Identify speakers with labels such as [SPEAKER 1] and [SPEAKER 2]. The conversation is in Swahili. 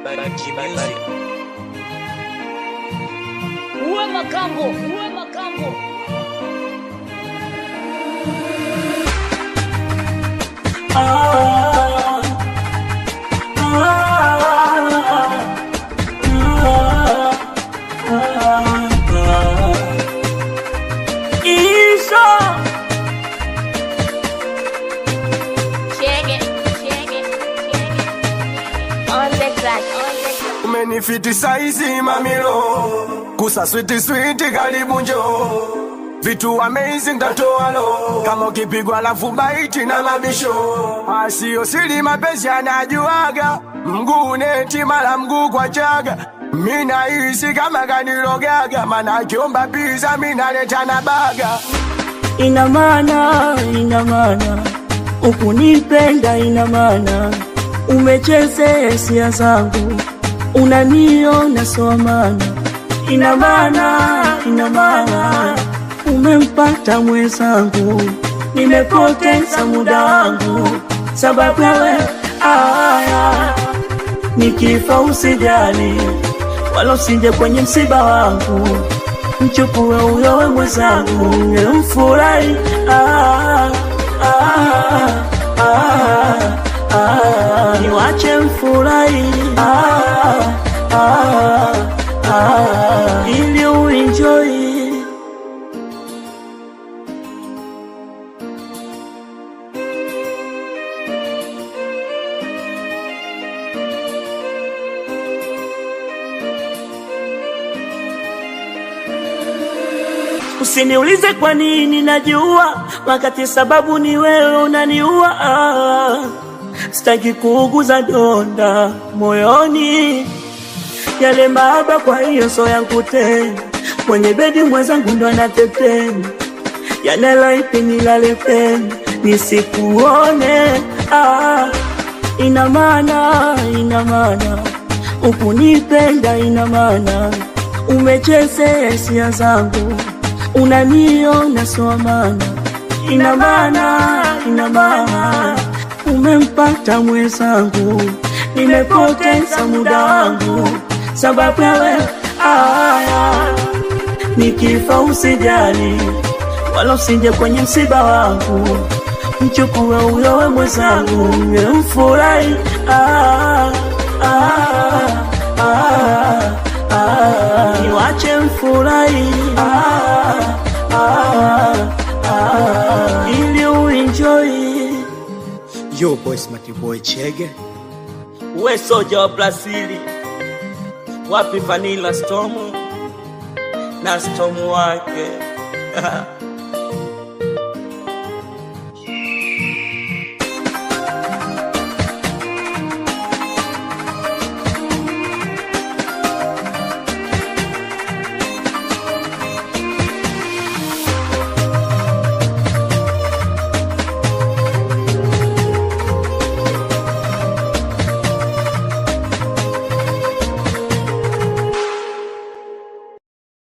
[SPEAKER 1] Uwe makambo, uwe makambo.
[SPEAKER 2] Shake it, shake it, shake it. On the track, on the track.
[SPEAKER 3] umenifiti saizi mamilo kusa switi switi karibu njo vitu amazing tatoalo kama ukipigwa lafu baiti na mabisho asio sili mapenzi anajuaga mguu neti mara mguu kwa chaga mina hisi kama kanirogaga mana akiomba piza minaleta na baga
[SPEAKER 4] ina maana, ina maana ukunipenda, ina maana umechezea hisia zangu, unaniona sawa maana, ina maana, ina maana umempata mwenzangu, nimepoteza muda wangu sababu ya wewe. Aya, nikifa usijali, wala usije kwenye msiba wangu mchukue huyo we mwenzangu mfurahi ah, ah, ah, ah, niwache mfurahi ah, ah, ah, ili uenjoy Usiniulize kwa nini najua, wakati sababu ni wewe unaniua. Ah, sitaki kuuguza donda moyoni, yale mahaba, kwa hiyo so yangu tena. Mwenye bedi mwenzangu ndo anatetema, yanelaipi nilale pena nisikuone. Ah, ina maana, ina maana ukunipenda, ina maana umechezea hisia zangu unaniona sawa maana, ina maana, ina maana umempata mwenzangu, nimepoteza muda wangu sababu ya wewe. Aya, nikifa usijali, wala usije kwenye msiba wangu, mchukue huyo we mwenzangu, mfurahi ah, ah, ah, ah, niwache mfurahi ah, ah, ah, ili uenjoy.
[SPEAKER 5] Yo boy smart boy Chege
[SPEAKER 4] We soja wa Brazili, wapi Vanilla Storm na Storm wake